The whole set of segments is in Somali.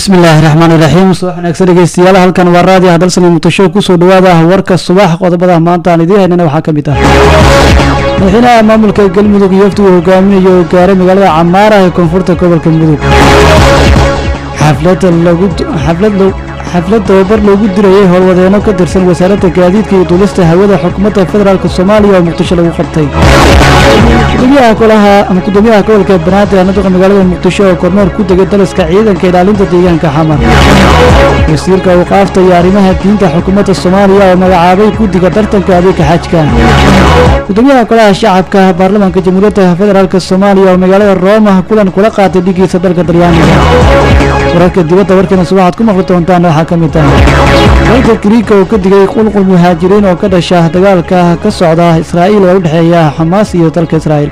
bismillaahi raxmaan iraxiim subax wanaagsan dhegeystayaal halkan waa raadiyo hadalsani muqdisho kusoo dhawaada warka subax qodobada maanta aan idiin haynana waxaa ka mid ah madaxweynaha maamulka galmudug iyo wafdigu hogaaminayo oo gaaray magaalada camaara ee koonfurta gobolka mudug xaflad tababar loogu dirayay howlwadeeno ka tirsan wasaaradda gaadiidka iyo duulista hawada xukuumadda federaalk soomaaliya oo muqdisho lagu qabtay gudoomiyaha golaha ama gudoomiyaha gobolka banaadir anaduqa magaalada muqdisho oo kormeer ku degay daliska ciidanka ilaalinta deegaanka xamar wasiirka awqaafta iyo arrimaha diinta xukuumadda soomaaliya oo magacaabay guddiga tartanka adeega xajka gudoomiyaha golaha shacabka baarlamaanka jamhuuriyadda federaalk soomaaliya oo magaalada rooma kulan kula qaatay dhigiisa dalka talyaaniga wararka dibadda warkeena subaxaad ku maqli doontaan waxaa ka mid ah dalka gariika oo ka digay qulqul muhaajiriin oo ka dhasha dagaalka ka socda israa'iil oo u dhexeeya xamaas iyo dalka israa'iil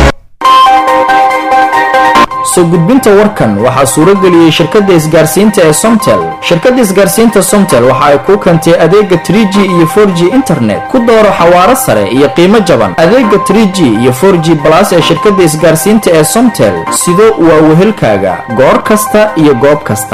soo gudbinta warkan waxaa suuro geliyey shirkadda isgaarsiinta ee somtel shirkadda isgaarsiinta somtel waxa ay kuu keentay adeega trie g iyo for g internet ku dooro xawaaro sare iyo qiimo jaban adeega trie g iyo for g balas ee shirkadda isgaarsiinta ee somtel sido waa wehelkaaga goor kasta iyo goob kasta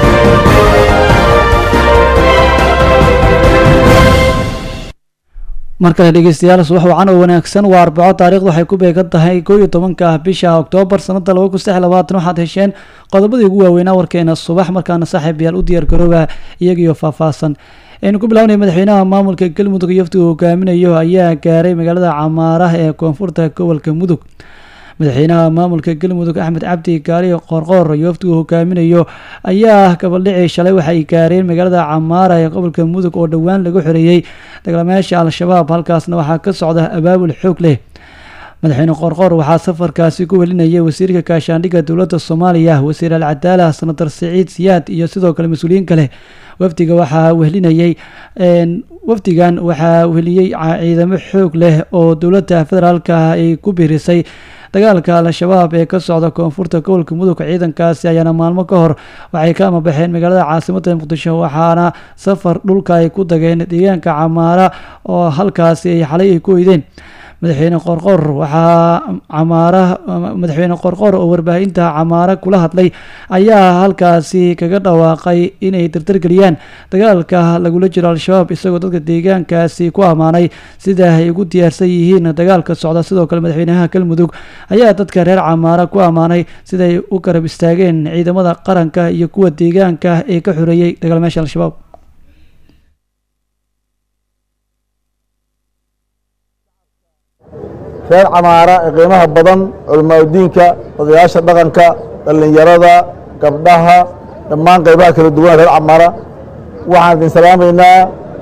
mar kale dhegeystayaal subax wacan oo wanaagsan waa arbaco taarikhdu waxay ku beegan tahay koo iyo tobanka bisha oktoobar sanada laba kun saddex labaatan waxaad hesheen qodobadii ugu waaweynaa warkeena subax markaana saaxiib yaal u diyaar garooba iyagiyo faahfaahsan aynu ku bilaabnay madaxweynaha maamulka galmudug iyo waftigu hogaaminayo ayaa gaaray magaalada camaaraha ee koonfurta gobolka mudug madaxweynaha maamulka galmudug axmed cabdi gaari qoorqoor iyo waftigu hogaaminayo ayaa gabaldhicii shalay waxay gaareen magaalada camaara ee gobolka mudug oo dhowaan lagu xoreeyey dagaalamayaasha al-shabaab halkaasna waxaa ka socda abaabul xoog leh madaxweyne qoorqoor waxaa safarkaasi ku welinayay wasiirka kaashaandhigga dowladda soomaaliya wasiir alcadaala senator siciid siyaad iyo sidoo kale mas-uuliyiin kale wafdiga waxaa wehlinayay wafdigan waxaa weliyey ciidamo xoog leh oo dowladda federaalka ay ku biirisay dagaalka al-shabaab ee ka socda koonfurta gobolka mudug ciidankaasi ayaana maalmo ka hor waxay ka amabaxeen magaalada caasimadda muqdisho waxaana safar dhulka ay ku dageen deegaanka camaara oo halkaasi ay xalay ay ku oydeen madaxweyne qorqor waxaa camaara madaxweyne qorqor oo warbaahinta camaara kula hadlay ayaa halkaasi kaga dhawaaqay inay dardargeliyaan dagaalka lagula jiro al-shabaab isagoo dadka deegaankaasi ku ammaanay sida ay ugu diyaarsan yihiin dagaalka socda sidoo kale madaxweynaha galmudug ayaa dadka reer camaara ku ammaanay siday u garab istaageen ciidamada qaranka iyo kuwa deegaanka ee ka xoreeyey dagaalmayaasha al-shabaab reer camaara ee qiimaha badan culamaauddiinka odayaasha dhaqanka dhallinyarada gabdhaha dhammaan qaybaha kala duwan reer camaara waxaan idin salaamaynaa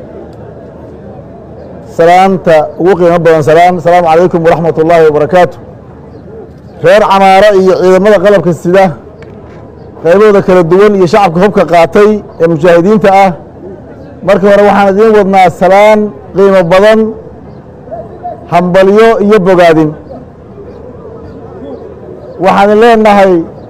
salaanta ugu qiimo badan salaan asalaamu calaykum waraxmat ullaahi wabarakaatu reer camaara iyo ciidamada qalabka sida qaybahooda kala duwan iyo shacabka hubka qaatay ee mujaahidiinta ah marka hore waxaan idiin wadnaa salaan qiimo badan hambalyo iyo bogaadin waxaan leenahay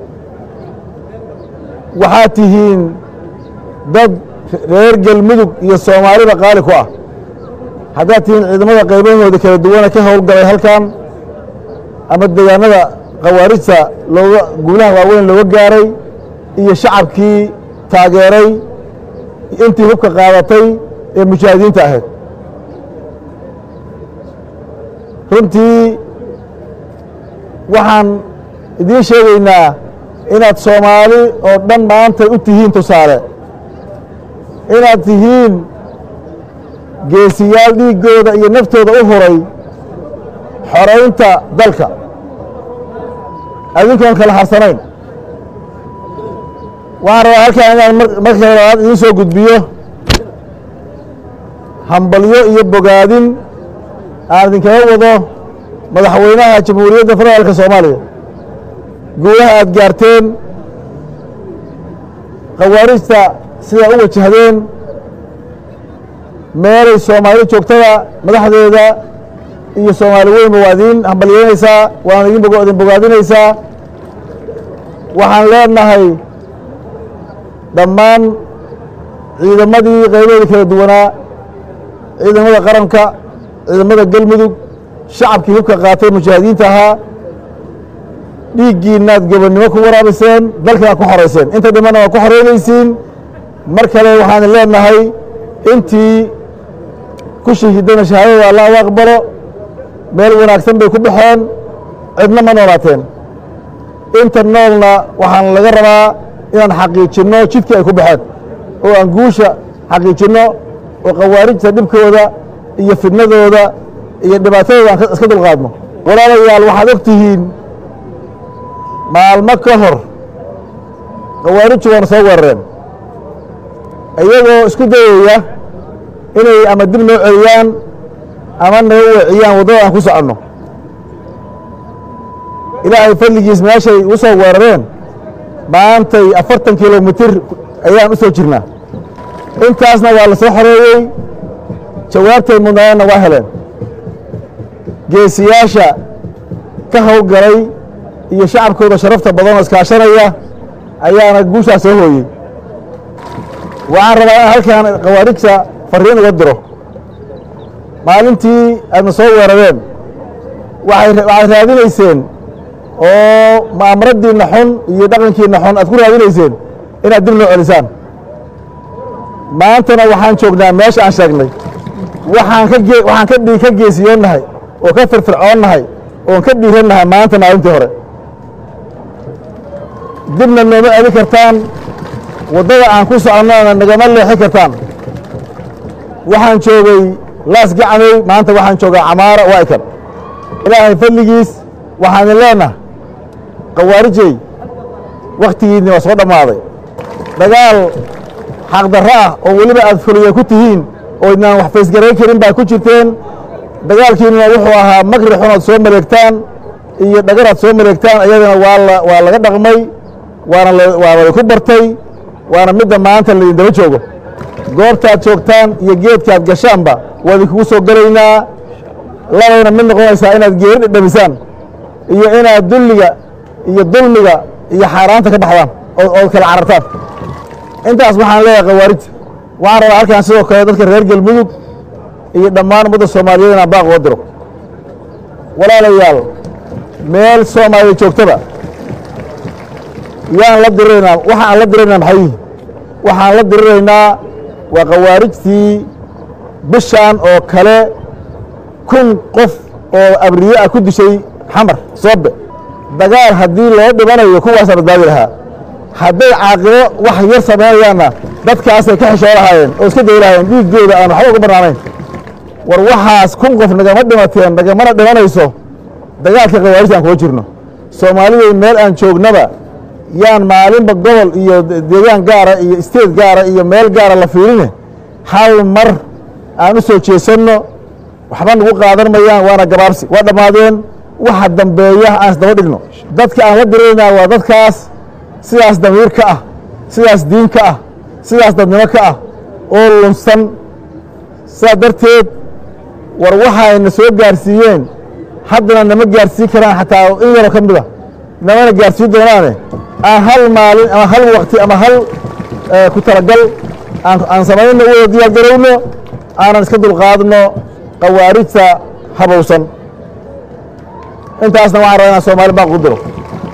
waxaad tihiin dad reer galmudug iyo soomaaliba qaali ku ah haddaad tihiin ciidamada qaybahooda kala duwana ka howlgalay halkan ama deegaanada khawaarijta looga guulaha waaweyn looga gaaray iyo shacabkii taageeray intii hubka qaadatay ee mujaahidiinta ahayd runtii waxaan idiin sheegaynaa inaad soomaali oo dhan maanta u tihiin tusaale inaad tihiin geesiyaal dhiiggooda iyo naftooda u huray xoraynta dalka adinkoon kala harsanayn waxaan rabaa halkaan inaan marka labaad idiin soo gudbiyo hambalyo iyo bogaadin aan idinkaga wado madaxweynaha jamhuuriyadda federaalka soomaaliya guulaha aad gaarteen khawaarijta sidaa u wajahdeen meelay soomaali joogtada madaxdeeda iyo soomaali weynba waa idiin hambalyeynaysaa waana idin bogaadinaysaa waxaan leenahay dhammaan ciidamadii qaybaheeda kala duwanaa ciidamada qaranka ciidamada galmudug shacabkii hubka qaatay mujaahidiinta ahaa dhiiggiinaad gobonnimo ku waraabiseen dalkanaad ku xorayseen inta dhimanna waa ku xoreynaysiin mar kale waxaan leenahay intii ku shahiidana shahaadada allah u aqbalo meel wanaagsan bay ku baxeen cidna ma noolaateen inta noolna waxaan laga rabaa inaan xaqiijinno jidkii ay ku baxeen oo aan guusha xaqiijinno oo khawaarijta dhibkooda iyo fidnadooda iyo dhibaatadooda aan iska dulqaadno walaalayaal waxaad og tihiin maalmo ka hor khawaarijtu waana soo weerareen iyagoo isku dayaya inay ama dib noo celiyaan ama naga weeciyaan waddada aan ku soconno ilaahay fadligiis meeshay u soo weerareen maantay afartan kilomitir ayaan u soo jirnaa intaasna waa la soo xoreeyey jawaabtay mudnaayeenna waa heleen geesiyaasha ka howlgalay iyo shacabkooda sharafta badan oo iskaashanaya ayaana guushaas soo hooyey waxaan rabaa in halkan khawaarijta fariin uga diro maalintii aadna soo weerareen waxaad raadinayseen oo ma'amaradiinna xun iyo dhaqankiinna xun aad ku raadinayseen inaad dib noo celisaan maantana waxaan joognaa meesha aan sheegnay waxaan ka gee waxaan ka dhii ka geesiyoonnahay oo ka firfircoonnahay oon ka dhiirannahay maanta maalintii hore dibna nooma celin kartaan waddada aan ku soconnona nagama leexin kartaan waxaan joogay laas gacmay maanta waxaan joogaa camaara waa'ikan ilaahay fadligiis waxaan leenaha khawaarijey wakhtigiinni waa soo dhammaaday dagaal xaqdarro ah oo weliba aad fuliya ku tihiin oo idnaan wax faysgarayn karin baa ku jirteen dagaalkiinnuna wuxuu ahaa makri xunaad soo maleegtaan iyo dhagaraad soo maleegtaan iyadana waa la waa laga dhaqmay waana waa ladinku bartay waana midda maanta laydin daba joogo goobtaad joogtaan iyo geedkaad gashaanba waa idinkugu soo gelaynaa labayna mid noqonaysaa inaad geeri dhedhamisaan iyo inaad dulliga iyo dulmiga iyo xaaraanta ka baxdaan ood kala carartaan intaas waxaan leeyahay khawaarijta waxaan rabaa halkan sidoo kale dadka reer galmudug iyo dhammaan ummadda soomaaliyeed inaan baaq uga diro walaalayaal meel soomaaliya joogtaba yaan la diriraynaa waxa aan la diriraynaa maxay yihin waxaan la diriraynaa waa khawaarijtii bishaan oo kale kun qof oo abriye ah ku dishay xamar soobe dagaal haddii loo dhibanayo kuwaasaa badbaadi lahaa hadday caaqibo wax yar samaynayaanna dadkaasay ka xishoo lahaayeen oo iska day lahaayeen dhiiggooda aan waxba uga bannaanayn war waxaas kun qof nagama dhimateen nagamana dhimanayso dagaalka khawaarijta aan kuga jirno soomaaliday meel aan joognaba yaan maalinba gobol iyo deegaan gaara iyo isteed gaara iyo meel gaara la fiirine hal mar aan u soo jeesanno waxba nagu qaadan mayaan waana gabaabsi waa dhammaadeen waxa dambeeya aan isdaba dhigno dadka aan la diraynaa waa dadkaas sidaas damiir ka ah sidaas diin ka ah sidaas dadnimo ka ah oo lunsan sidaas darteed war waxayna soo gaarsiiyeen haddana nama gaarsiin karaan xataa in yaroo ka mida namana gaarsiin doonaane aan hal maalin ama hal wakti ama hal ku talagal aan samayno wada diyaar garowno aanan iska dulqaadno khawaarijta habowsan intaasna waxaan rabaa inaan soomaali baaq u diro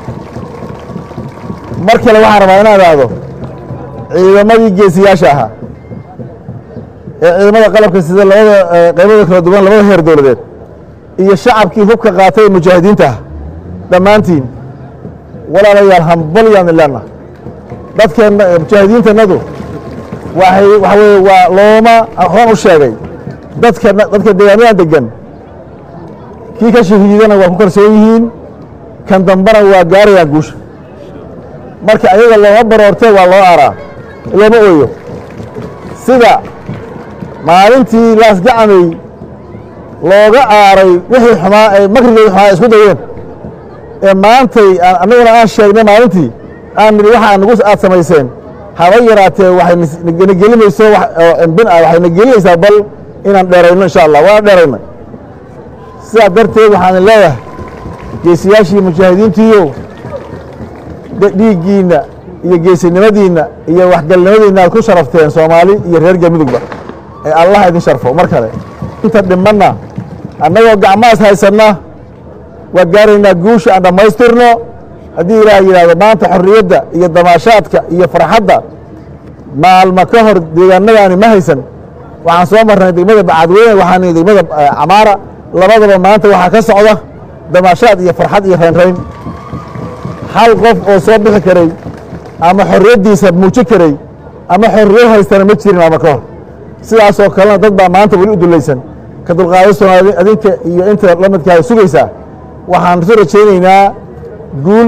mar kale waxaan rabaa inaan idhaahdo ciidamadii geesiyaasha ahaa ee ciidamada qalabka sida labada qaybada kala duwan labada heer dowladeed iyo shacabkii hubka qaatay ee mujaahidiinta ah dhammaantiin walaalayaal hambalyaan ilana dadkeenna mujaahidiintannadu waxay waxa weye waa looma horaan u sheegay dadka dadka deegaamadan degan kii ka shahiidana waa ku kalsoon yihiin kan dambana waa gaarayaan guusha marka ayaga looma baroortee waa loo aaraa looma ooyo sida maalintii laasgacamay looga aaray wixii xumaa ay makrigoodii xumaa ay isku dayeen ee maantay annaguna aan sheegnay maalintii aan nidhi waxa nagu aad samayseen haba yaraatee waxay na gelimayso oo embin ah waxay na gelinaysaa bal inaan dheerayno insha allah waana dheeraynay sidaas darteed waxaan leeyahay geesiyaashii mujaahidiintiiyo dhiiggiinna iyo geesinimadiinna iyo waxgalnimadiinna aad ku sharafteen soomaali iyo reer galmudugba ee allah idin sharfo mar kale inta dhimanna annagoo gacmahaas haysanna waa gaaraynaa guusha aan dhammaystirno haddii ilaah yidhaahdo maanta xorriyadda iyo damaashaadka iyo farxadda maalma ka hor deegaanadaani ma haysan waxaan soo marnay degmada bacadweyne waxaan degmada camaara labadaba maanta waxaa ka socda damaashaad iyo farxad iyo raynrayn hal qof oo soo bixi karay ama xorriyaddiisa muuji karay ama xorriyad haystana ma jirin ama ka hor sidaasoo kalena dad baa maanta weli u dulaysan ka dulqaadasona adinka iyo inta la midkahay sugaysaa waxaan isu rajaynaynaa guul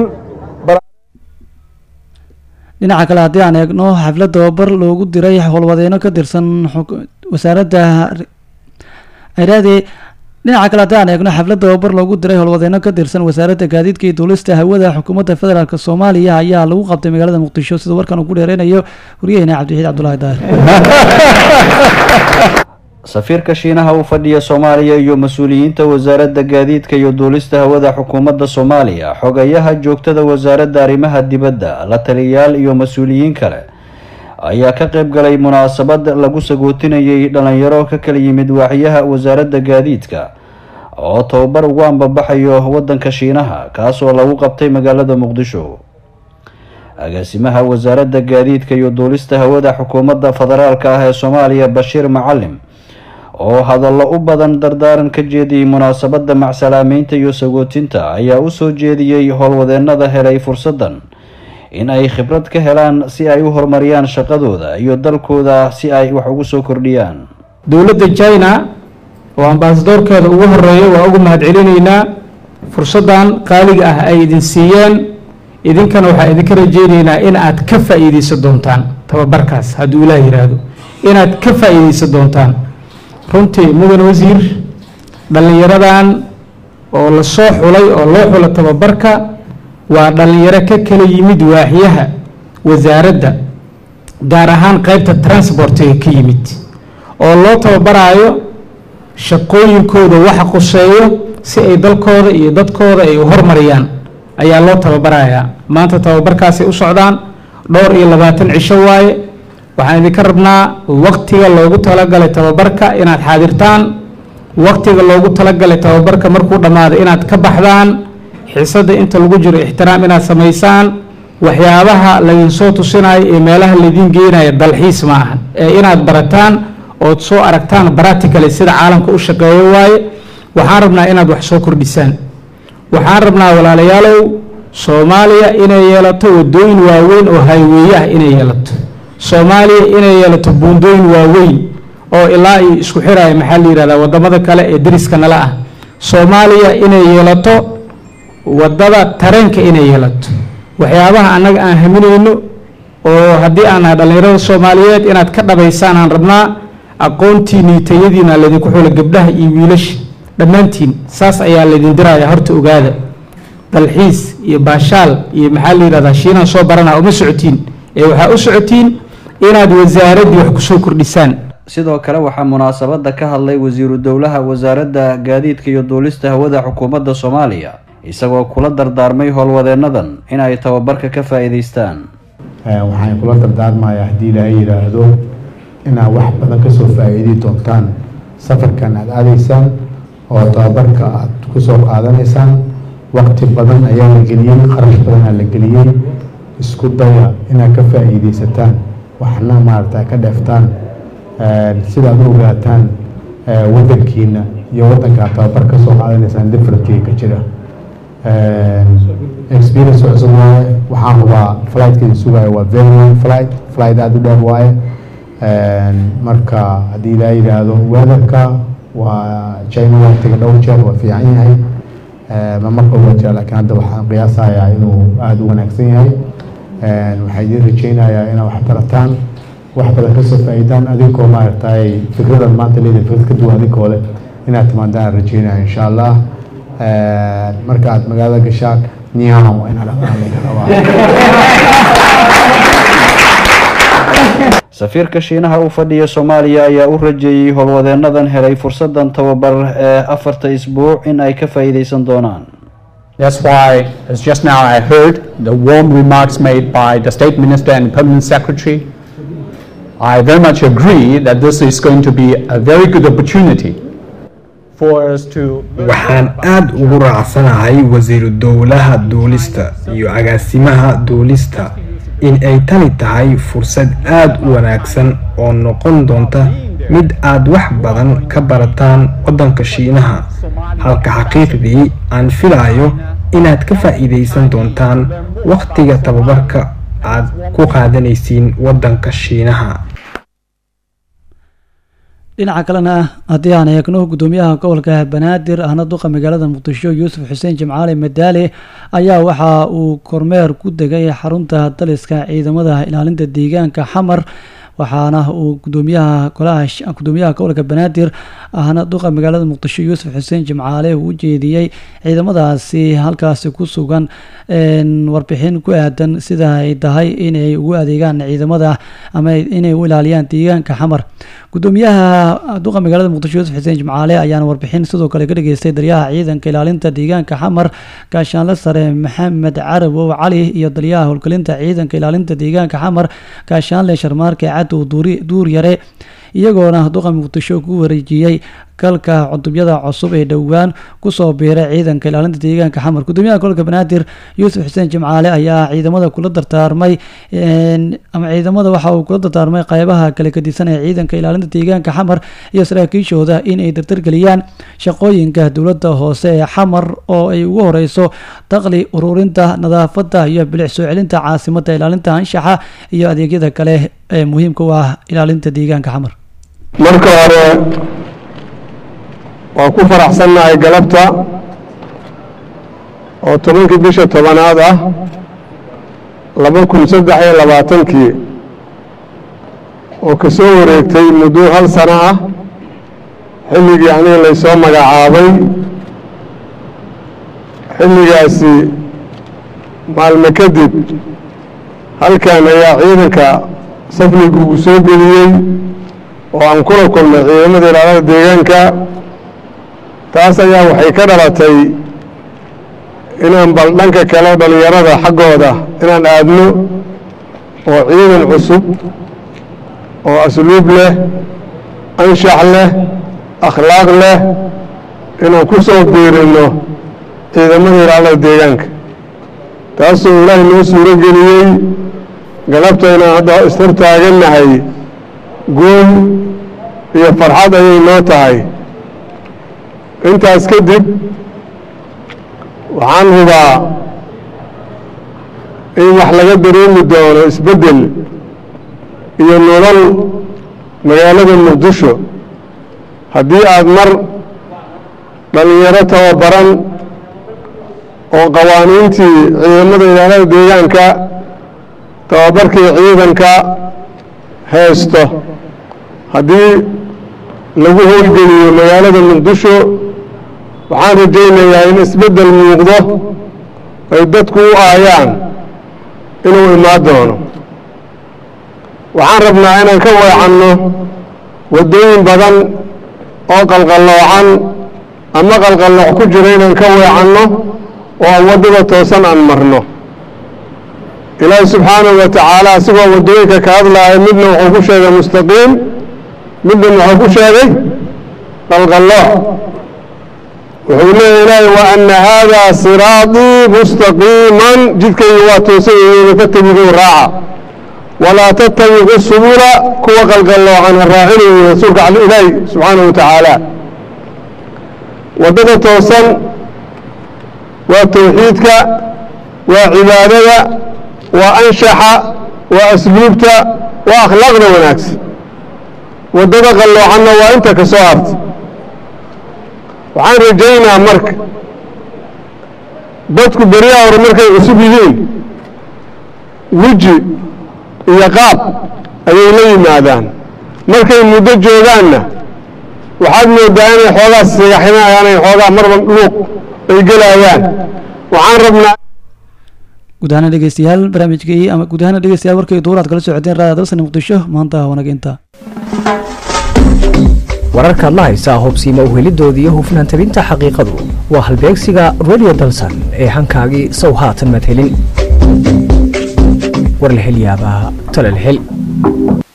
dhinaca kale haddii aan eegno xaflad tababar loogu diray howlwadeyno ka tirsan wasaaradda iraade dhinaca kale haddii aan eegno xaflad tababar loogu diray howlwadeyno ka tirsan wasaaradda gaadiidka iyo duulista hawada xukuumadda federaalk soomaaliya ayaa lagu qabtay magaalada muqdisho sida warkan uu ku dheereynayo wariyaheyna cabdixiid cabdulahi daar safiirka shiinaha u fadhiya soomaaliya iyo mas-uuliyiinta wasaaradda gaadiidka iyo duulista hawada xukuumadda soomaaliya xogayaha joogtada wasaaradda arrimaha dibadda la taliyayaal iyo mas-uuliyiin kale ayaa ka qayb galay munaasabad lagu sagootinayay dhalinyaro ka kala yimid waaxyaha wasaaradda gaadiidka oo tababar ugu ambabaxayo waddanka shiinaha kaasoo lagu qabtay magaalada muqdisho agaasimaha wasaaradda gaadiidka iyo duulista hawada xukuumadda federaalk ah ee soomaaliya bashiir macalim oo hadallo u badan dardaaran ka jeediyey munaasabadda macsalaameynta iyo sagootinta ayaa u soo jeediyey howlwadeennada helay fursaddan in ay khibrad ka helaan si ay u horumariyaan shaqadooda iyo dalkooda si ay wax ugu soo kordhiyaan dowladda china oo ambaasadoorkeeda ugu horeeya waa ugu mahadcelinaynaa fursaddan qaaliga ah ay idin siiyeen idinkana waxaa idinka rajeynaynaa in aad ka faa'iideysan doontaan tababarkaas hadduu ilaah yidhaahdo inaad ka faa'iideysan doontaan runtii mudan wasiir dhallinyaradan oo la soo xulay oo loo xulo tababarka waa dhallinyaro ka kala yimid waaxyaha wasaaradda gaar ahaan qeybta transportiga ka yimid oo loo tababaraayo shaqooyinkooda waxa quseeyo si ay dalkooda iyo dadkooda ay u hormariyaan ayaa loo tababarayaa maanta tababarkaasay u socdaan dhowr iyo labaatan cisho waaye waxaan idinka rabnaa waktiga loogu talagalay tababarka inaad xaadirtaan waktiga loogu talagalay tababarka markuu dhammaado inaad ka baxdaan xiisadda inta lagu jiro ixtiraam inaad samaysaan waxyaabaha laydinsoo tusinayo ee meelaha laydiin geenaya dalxiis ma ahan ee inaad barataan ood soo aragtaan baraticaly sida caalamka u shaqeeyo waaye waxaan rabnaa inaad wax soo kordhisaan waxaan rabnaa walaalayaalow soomaaliya inay yeelato wadooyin waaweyn oo hayweeye ah inay yeelato soomaaliya inay yeelato buundooyin waaweyn oo ilaa iyo isku xiraya maxaa la yihahdaa wadamada kale ee dariska nala ah soomaaliya inay yeelato wadada tareenka inay yeelato waxyaabaha annaga aan haminayno oo haddii aan nahay dhallinyarada soomaaliyeed inaad ka dhabaysaan aan rabnaa aqoontiini tayadiina laydinku xulo gabdhaha iyo wiilasha dhammaantiin saas ayaa laydin diraya horta ogaada dalxiis iyo baashaal iyo maxaa la yidhahdaa shiinaan soo baranaa uma socotiin ee waxaa u socotiin inaad wasaaraddii wax kusoo kordhisaan sidoo kale waxaa munaasabadda ka hadlay wasiiru dowlaha wasaaradda gaadiidka iyo duulista hawada xukuumadda soomaaliya isagoo kula dardaarmay howlwadeennadan in ay tababarka ka faa'iidaystaan waxaan kula dardaarmayaa haddii ilaahay yidhaahdo inaad wax badan kasoo faa'iidi doontaan safarkan aada aadaysaan oo tababarka aada kusoo qaadanaysaan waqti badan ayaa la geliyey qarash badanaa la geliyey isku daya inaad ka faa'iidaysataan waxna maarata ka dheeftaan sidaad u ogaataan wadankiina iyo wadanka aad tababar ka soo qaadanaysaan differentkii ka jira experience cusub waaye waxaan hubaa flightkeeda sugaayo waa very long flight flight aada u dheer waaye marka haddii ilaa yidhaahdo weatherka waa china waa taga dhowr jeer waa fiican yahay ma marka uga jira laakiin hadda waxaan qiyaasayaa inuu aada u wanaagsan yahay waxaa idiin rajeynayaa inaad wax barataan wax badan kasoo faa'iidaan adinkoo maaragtay fikradan maanta leedahay fikrad ka duwan adinkoo leh inaad timaadaan rajeynaya insha allah marka aad magaalada gashaan niyaam waa inaad dhaqaan laga rabaa safiirka shiinaha u fadhiya soomaaliya ayaa u rajeeyey howlwadeennadan helay fursadan tababar ee afarta isbuuc in ay ka faa'iidaysan doonaan That's why, as just now I heard, the warm remarks made by the State Minister and Permanent Secretary, I very much agree that this is going to be a very good opportunity for us to waxaan aad ugu raacsanahay wasiiru dowlaha duulista iyo agaasimaha duulista in ay tani tahay fursad aad u wanaagsan oo noqon doonta mid aad wax badan ka barataan waddanka shiinaha halka xaqiiqdii aan filayo inaad ka faa'iidaysan doontaan wakhtiga tababarka aad ku qaadanaysiin waddanka shiinaha dhinaca kalena haddii aan eegno gudoomiyaha gobolka banaadir ahna duqa magaalada muqdisho yuusuf xuseen jimcaali madaale ayaa waxa uu kormeer ku degay xarunta daliska ciidamada ilaalinta deegaanka xamar waxaana uu gudoomiyaha golaha gudoomiyaha gobolka banaadir ahna duqa magaalada muqdisho yuusuf xuseen jimcaale uu u jeediyey ciidamadaasi halkaasi ku sugan warbixin ku aadan sida ay tahay inay ugu adeegaan ciidamada ama inay u ilaaliyaan deegaanka xamar gudoomiyaha duqa magaalada muqdisho yuusuf xuseen jimcaale ayaana warbixin sidoo kale ka dhageystay daryaha ciidanka ilaalinta deegaanka xamar gaashaanle sare maxamed carabow cali iyo daryaha howlgelinta ciidanka ilaalinta deegaanka xamar gaashaanle sharmaarke cadow duur yare iyagoona duqa muqdisho ku wareejiyey galka cutubyada cusub ee dhowaan kusoo biiray ciidanka ilaalinta deegaanka xamar gudoomiyaha gobolka banaadir yuusuf xuseen jimcaale ayaa ciidamada kula dardaarmay ama ciidamada waxa uu kula dardaarmay qeybaha kala gadisan ee ciidanka ilaalinta deegaanka xamar iyo saraakiishooda in ay dardargeliyaan shaqooyinka dowladda hoose ee xamar oo ay ugu horeyso daqli ururinta nadaafada iyo bilic soo celinta caasimada ilaalinta anshaxa iyo adeegyada kale ee muhiimka u ah ilaalinta deegaanka xamar marka hore waan ku faraxsannahay galabta oo tobankii bisha tobanaad ah laba kun saddex iyo labaatankii oo ka soo wareegtay muddo hal sano ah xilligii aniga laysoo magacaabay xilligaasi maalme kadib halkan ayaa ciidanka safnigu uu soo geliyey oo aan kula kulnay ciidamada ilaalada deegaanka taas ayaa waxay ka dhalatay inaan bal dhanka kale dhallinyarada xaggooda inaan aadno oo ciidan cusub oo asluub leh anshax leh akhlaaq leh inaan ku soo biirinno ciidamada ilaalada deegaanka taasoo ilaahay noo suuro geliyey galabta inaan hadda istar taagannahay guul iyo farxad ayay noo tahay intaas kadib waxaan hubaa in wax laga dareemi doono isbeddel iyo nolol magaalada muqdisho haddii aad mar dhallinyaro tababaran oo qawaaniintii ciidamada ilaalada deegaanka tababarkii ciidanka haysto haddii lagu howlgeliyo magaalada muqdisho waxaan rajaynayaa in isbeddel muuqdo ay dadku u aayaan inuu imaan doono waxaan rabnaa inaan ka weecanno waddooyin badan oo qalqalloocan ama qalqallooc ku jira inaan ka weecanno oo aan waddada toosan aan marno ilaahi subxaanahu wa tacaala asigoo waddooyinka ka hadlaaya midna wuxuu ku sheegay mustaqiim midna muxuu ku sheegay qalqallooc wuxuu leeya ilaahay wa anna haadaa siraaطii mustaqiiman jidkayga waa toosan yihiina fatabiguu raaca walaa tattabiqu subula kuwa qalqalloocan ha raacinayo rasuulka ilaahi subxaanahu wa tacaala waddada toosan waa towxiidka waa cibaadada waa anshaxa waa asluubta waa akhlaaqda wanaagsan waddada qalloocanna waa inta ka soo harta waxaan rajaynaa marka dadku beriyaha hore markay cusub yihiin weji iyo qaab ayay la yimaadaan markay muddo joogaanna waxaad moodaa inay xoogaa sigaxinayaan ay xoogaa marba luuq ay gelayaan waxaan rabnaa guud ahaan dhegeystayaal barnaamijkii ama guud ahaan dhegeystayaal warkii duuraad kala socoteen raadiyo dalsani muqdisho maanta wanaginta wararkaad la haysaa hubsiima uhelidoodii iyo hufnaan tabinta xaqiiqadu waa halbeegsiga radio dalsan ee hankaagii sow haatan madhelin warlahelyaabaha talalhel